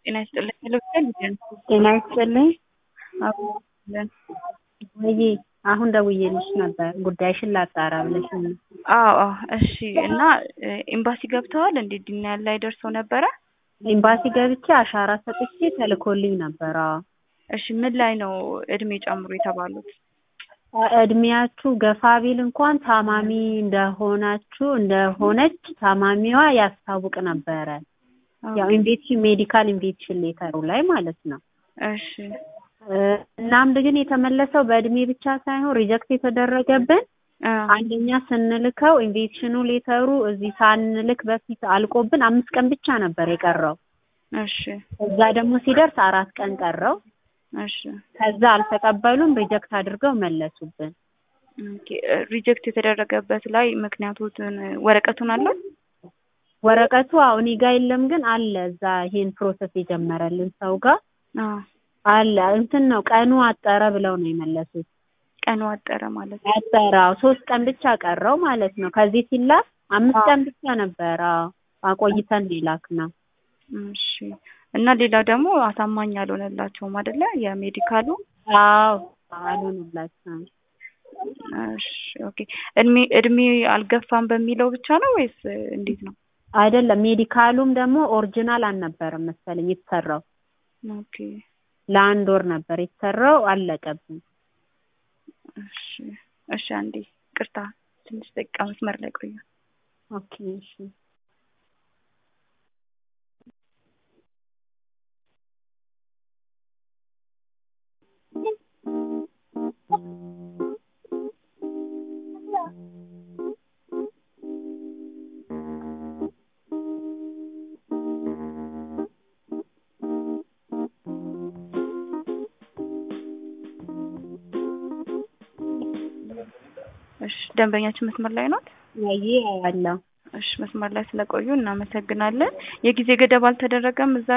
ጤና ይስጥልኝ ይልብሰል ይደን ጤና ይስጥልኝ። አዎ ይለን ወይ አሁን ደውዬልሽ ነበር ጉዳይሽን ላጣራ ብለሽ ነው። አዎ አዎ እሺ እና ኤምባሲ ገብተዋል እንዴ ዲናያል ላይ ደርሰው ነበረ ኤምባሲ ገብቼ አሻራ ሰጥቼ ተልኮልኝ ነበር። አዎ እሺ ምን ላይ ነው እድሜ ጨምሮ የተባሉት እድሜያችሁ ገፋ ቢል እንኳን ታማሚ እንደሆናችሁ እንደሆነች ታማሚዋ ያስታውቅ ነበረ። ያው ኢንቬክሽን ሜዲካል ኢንቬክሽን ሌተሩ ላይ ማለት ነው። እሺ እናም ግን የተመለሰው በእድሜ ብቻ ሳይሆን ሪጀክት የተደረገብን አ አንደኛ ስንልከው ኢንቬክሽኑ ሌተሩ እዚህ ሳንልክ በፊት አልቆብን አምስት ቀን ብቻ ነበር የቀረው። እሺ እዛ ደግሞ ሲደርስ አራት ቀን ቀረው። እሺ ከዛ አልተቀበሉም፣ ሪጀክት አድርገው መለሱብን። ኦኬ ሪጀክት የተደረገበት ላይ ምክንያቱን ወረቀቱን አለው ወረቀቱ አሁን እኔ ጋ የለም፣ ግን አለ እዛ ይሄን ፕሮሰስ የጀመረልን ሰው ጋር አ አለ። እንትን ነው ቀኑ አጠረ ብለው ነው የመለሱት። ቀኑ አጠረ ማለት ነው አጠረ አዎ፣ ሶስት ቀን ብቻ ቀረው ማለት ነው። ከዚህ ሲላክ አምስት ቀን ብቻ ነበር። አዎ አቆይተን ነው የላክነው። እሺ እና ሌላው ደግሞ አሳማኝ አልሆነላቸውም አይደለ የሜዲካሉ አዎ አልሆነላቸውም። እሺ ኦኬ እድሜ እድሜ አልገፋም በሚለው ብቻ ነው ወይስ እንዴት ነው አይደለም ሜዲካሉም ደግሞ ኦሪጂናል አልነበረም መሰለኝ የተሰራው። ኦኬ ለአንድ ወር ነበር የተሰራው፣ አለቀብን። እሺ እሺ አንዴ ቅርታ ትንሽ ደቂቃ መስመር ላይ ቆዩ ኦኬ እሺ እሺ ደንበኛችን መስመር ላይ ናት ወይ አለው እሺ መስመር ላይ ስለቆዩ እናመሰግናለን የጊዜ ገደብ አልተደረገም እዛ